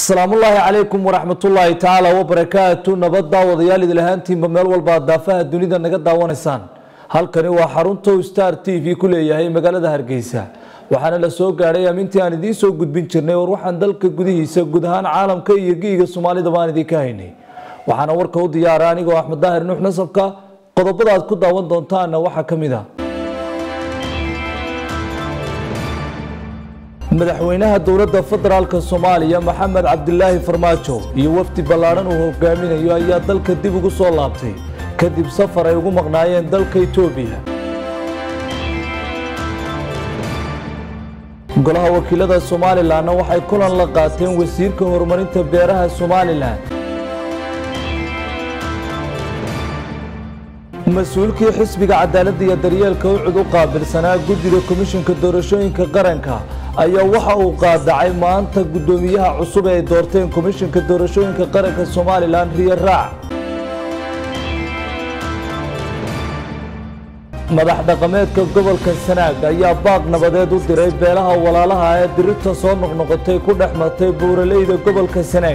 asalaamullaahi calaykum waraxmatullaahi tacaala wabarakaatu nabad daawadayaal idil ahaantiinba meel walba aad daafaha dunida naga daawanaysaan halkani waa xarunta star t v ku leeyahay magaalada hargeysa waxaana la soo gaadhay amintii aan idiin soo gudbin jirnay war waxaan dalka gudihiisa guud ahaan caalamka iyo giiga soomaalida baan idinka haynay waxaana warka u diyaara anigoo axmed daahir nuux nasabka qodobada aad ku daawan doontaana waxaa ka mid a madaxweynaha dowladda federaalk soomaaliya maxamed cabdilaahi farmaajo iyo wafdi ballaadhan uu hogaaminayo ayaa dalka dib ugu soo laabtay kadib safar ay ugu maqnaayeen dalka itoobiya golaha wakiilada somalilanna waxay kulan la qaateen wasiirka horumarinta beeraha somalilan mas-uulkii xisbiga cadaaladda iyo daryeelka ucud u qaabilsanaa guddiga komishinka doorashooyinka qaranka ayaa waxa uu qaadacay maanta guddoomiyaha cusub ee ay doorteen komishinka doorashooyinka qaranka somalilan riyo raac madax dhaqameedka gobolka sanaag ayaa baaq nabadeed u diray beelaha walaalaha ee dirirta soo noqnoqotay ku dhex martay buuraleyda gobolka sanaag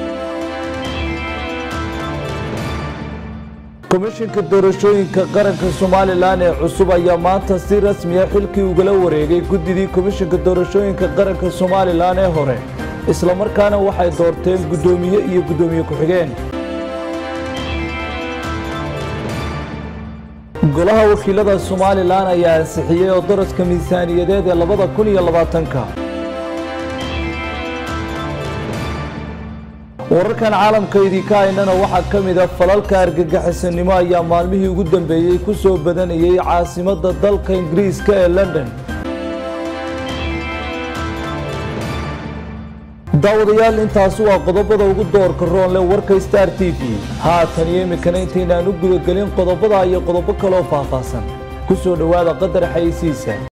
komishinka doorashooyinka qaranka somalilan ee cusub ayaa maanta si rasmiya xilkii ugala wareegay guddidii komishinka doorashooyinka qaranka somalilan ee hore islamarkaana waxay doorteen guddoomiye iyo guddoomiye ku-xigeen golaha wakiilada somalilan ayaa ansixiyey oo daraska miisaaniyadeed ee labada kun iyo labaatanka wararkan caalamka idinka haynana waxaa ka mid a falalka argagixisanimo ayaa maalmihii ugu dambeeyey ku soo badanayay caasimadda dalka ingiriiska ee london daawadayaal intaasi waa qodobada ugu doorka roonle warka star t v haatan iyo iminkana intaynaan u gudagelin qodobada iyo qodobo kaloo faahfaahsan ku soo dhowaada qadar xayeysiisa